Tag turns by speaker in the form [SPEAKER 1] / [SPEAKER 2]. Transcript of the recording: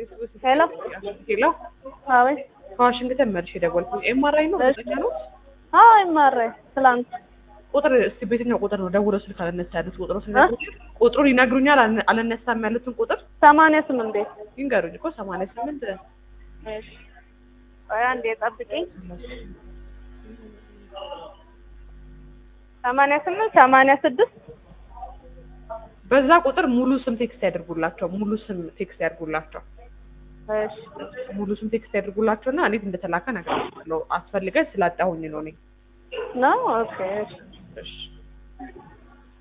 [SPEAKER 1] ሄሎ
[SPEAKER 2] ሄሎ
[SPEAKER 1] አቤት።
[SPEAKER 2] ከዋሽንግተን መልሽ የደወልኩት ኤምአርአይ ነው እርግጠኛ ነው
[SPEAKER 1] አዎ ይማራል። ትላንት
[SPEAKER 2] ቁጥር እስቲ በየትኛው ቁጥር ነው ደውለው ስልክ አልነሳ ያሉት ቁጥሩ ቁጥሩን ይነግሩኛል አልነ- አልነሳም ያሉትን ቁጥር
[SPEAKER 1] ሰማንያ ስምንት ቤት
[SPEAKER 2] ይንገሩኝ እኮ ሰማንያ ስምንት
[SPEAKER 1] እሺ ቆይ አንዴ ጠብቂኝ። ሰማንያ ስምንት ሰማንያ ስድስት
[SPEAKER 2] በዛ ቁጥር ሙሉ ስም ቴክስት ያደርጉላቸው ሙሉ ስም ቴክስት ያደርጉላቸው
[SPEAKER 1] እሺ
[SPEAKER 2] ሙሉ ስም ቴክስት ያደርጉላቸው እና እንዴት እንደተላከ እነግራቸዋለሁ አስፈልገን ስላጣሁኝ ነው እኔ
[SPEAKER 1] ነው ኦኬ እሺ
[SPEAKER 2] እሺ